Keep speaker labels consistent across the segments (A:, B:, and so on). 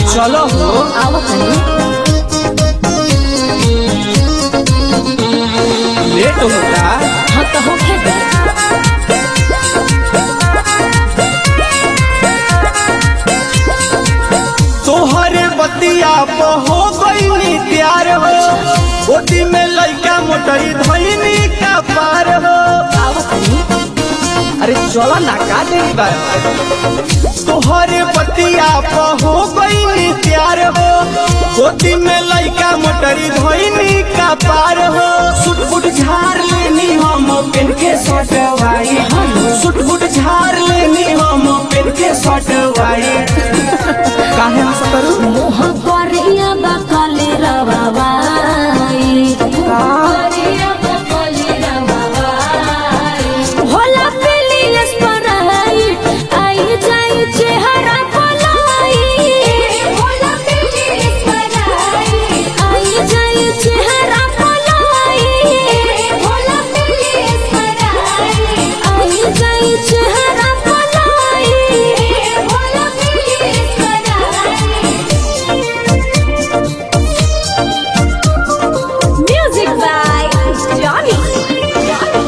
A: चलो हो
B: आवा तनी
A: लेट होता
B: हाँ तो होखे दे
A: तोहरे बतिया पे हो गई प्यार हो गोदी में लइका मोटरी धैनी का पार हो
B: आवा तनी
A: अरे चलो ना का देरी बार तोहरे बतिया पे हो गई प्यार हो गोदी में लइका मोटरी धैनी का पार हो सुट फुट झाड़ लेनी हम पेन के सटवाई सुट फुट झाड़ लेनी हम पेन के सटवाई काहे हंस करू
B: मुँह करिया बकले रवाई करिया बकले रवाई होला पेलियस पराई आई जाई चेहरा पलाई होला पेलियस पराई आई जाई चेहरा पलाई होला पेलियस पराई आई जाई चेहरा पलाई होला पेलियस पराई Music by Johnny.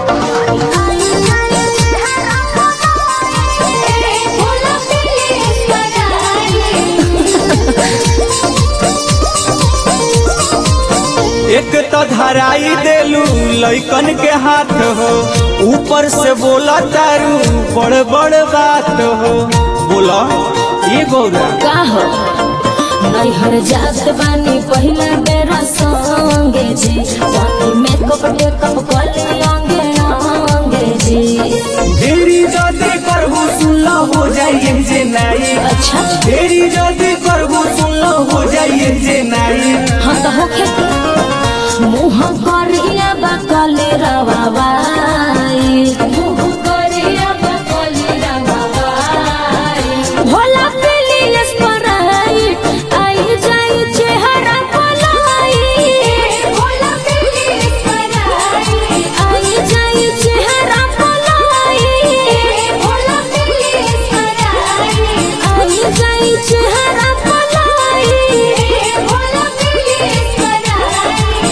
A: एक तो धराई देलू लइकन के हाथ हो ऊपर से बोला तारू बड़ बड़ बात हो बोला ये गौरा
B: का हो नैहर जात बानी पहिला बेरा संगे जी बानी मेकअप टेकअप कले अंगे अंगे जी
A: देरी जदी करबू सुनला हो जाइए जे नाई
B: अच्छा
A: देरी जदी करबू सुनला हो जाइए जे नाई
B: हाँ तो होखे मुँह करिया बकले रवाई मुँह करिया बकले रवाई भोला पेलियस पराई आई जाई चेहरा पलाई भोला पेलियस पराई आई जाई चेहरा पलाई भोला पेलियस पराई आई जाई चेहरा पलाई भोला पेलियस पराई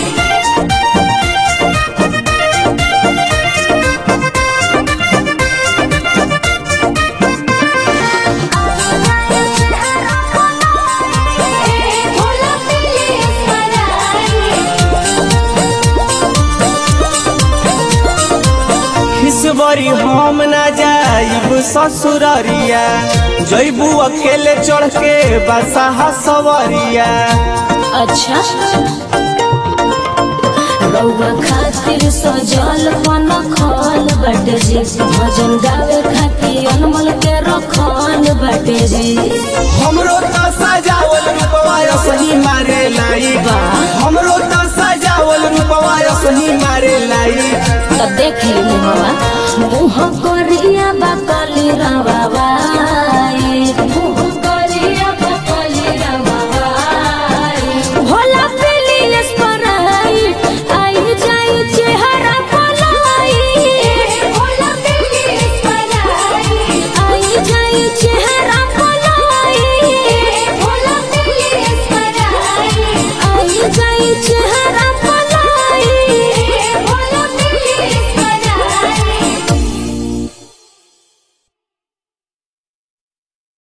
B: भोला पेलियस
A: खिसबरी हम ना जाइब ससुररिया जैबू अकेले चढ़ के बसाहा सवरिया
B: अच्छा रउआ खातिर सजल पन खल बटे जी भजन गावे खातिर अनमल के रखल बटे जी
A: हमरो त सजावल रूपवा सही मारे लाई हमरो त सजावल रूपवा सही मारे लाई
B: तो देख ली बाबा मुँह करिया बकली रवा